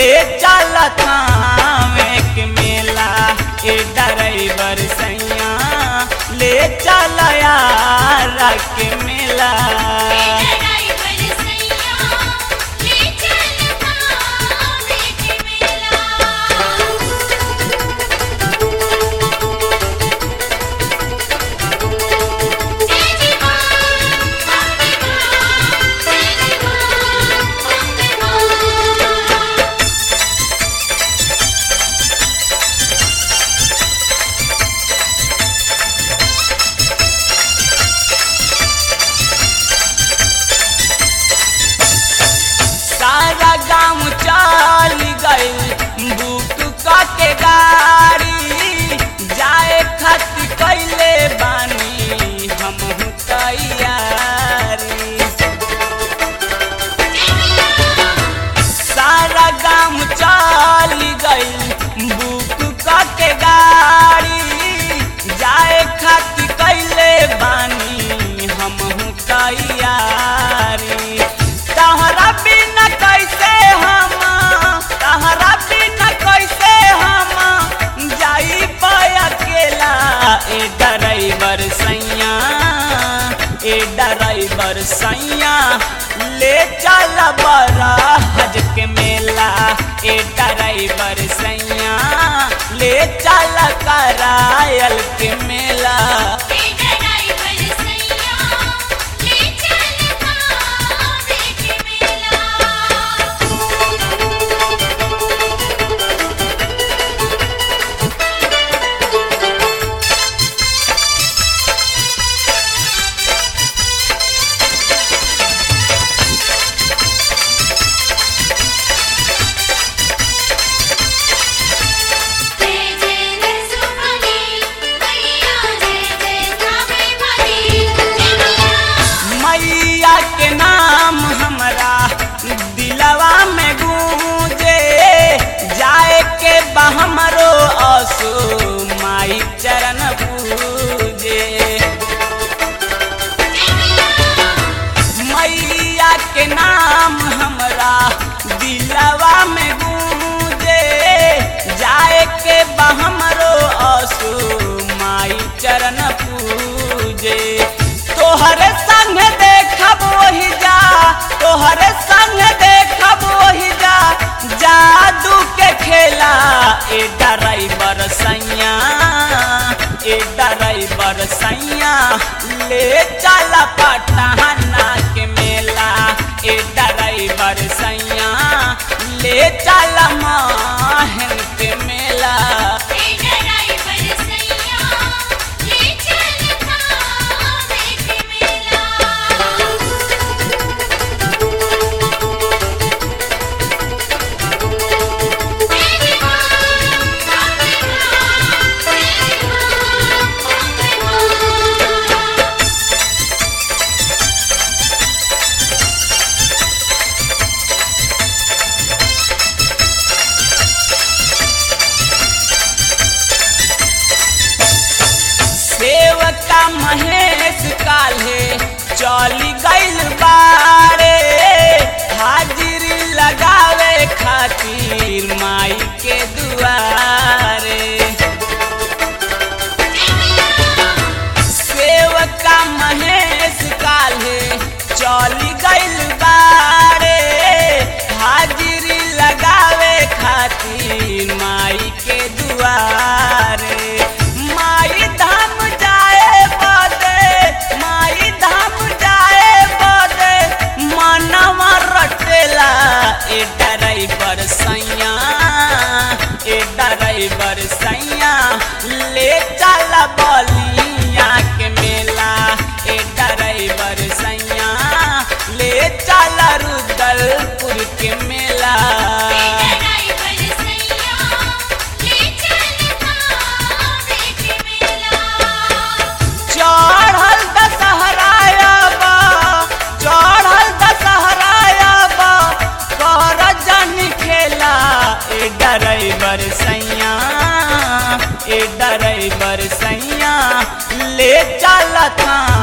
ले चल थावे के मेला ए ड्राइवर सैया ले चल यार के मेला ड्राइवर सैया ले चल भावे के मेला जय जय मां अम्बे मां जय जय मां अम्बे मां सारा गाँव चल गई बुक के गाड़ी जाए खातिर कैले बानी हम तैयारी सारा गाँव चल गई बुक के गाड़ी जाए खातिर कैले बानी हम तैयारी तहरा बिना कैसे हम तहरा बिना कैसे हम जाई पाया अकेला ए ड्राइवर सैया ए ड्राइवर सैया ले चल बड़ा हज के मेला ए ड्राइवर सैया ले चल करायल के मेला ड्राइवर सैया ले चल भावे के मेला जय जय रसूली मैया जय जय कावे वाली जय मैया मैया के नाम हमरा दिलवा में गूंजे जाए के बा हमरो असो माई चरण पूजे मैया के नाम हमरा दिलवा में गूंजे जाए के बा हमरो असो माई चरण पूजे तोहरे संग देखब वही जा तोहरे संग देखब वही जा जादू के खेला ए ड्राइवर सैया ए ड्राइवर सैया ले चल पटना के मेला ए ड्राइवर सैया ले चल माहन के मेला ड्राइवर सैया ले चल भावे के मेला जय जय मां अम्बे मां जय जय मां अम्बे मां सेवका महेश काल्हे चली गइल बारे हाजिरी लगावे खातिर माई के दुआरे सेवका महेश काल्हे चली गइल बारे हाजिरी लगावे खातिर माई के दुआरे माई धाम जाए बदे माई धाम जाए बदे मनवा रटेला ए ड्राइवर सैया ए ड्राइवर सैया ले चल बलिया के मेला ए ड्राइवर सैया ले चल रुदलपुर के मेला ड्राइवर सैया ले चल भावे के मेला चढ़ल दशहराया बा चढ़ल दशहराया बा कर जन खेला ए ड्राइवर सैया ए ड्राइवर सैया ले चल था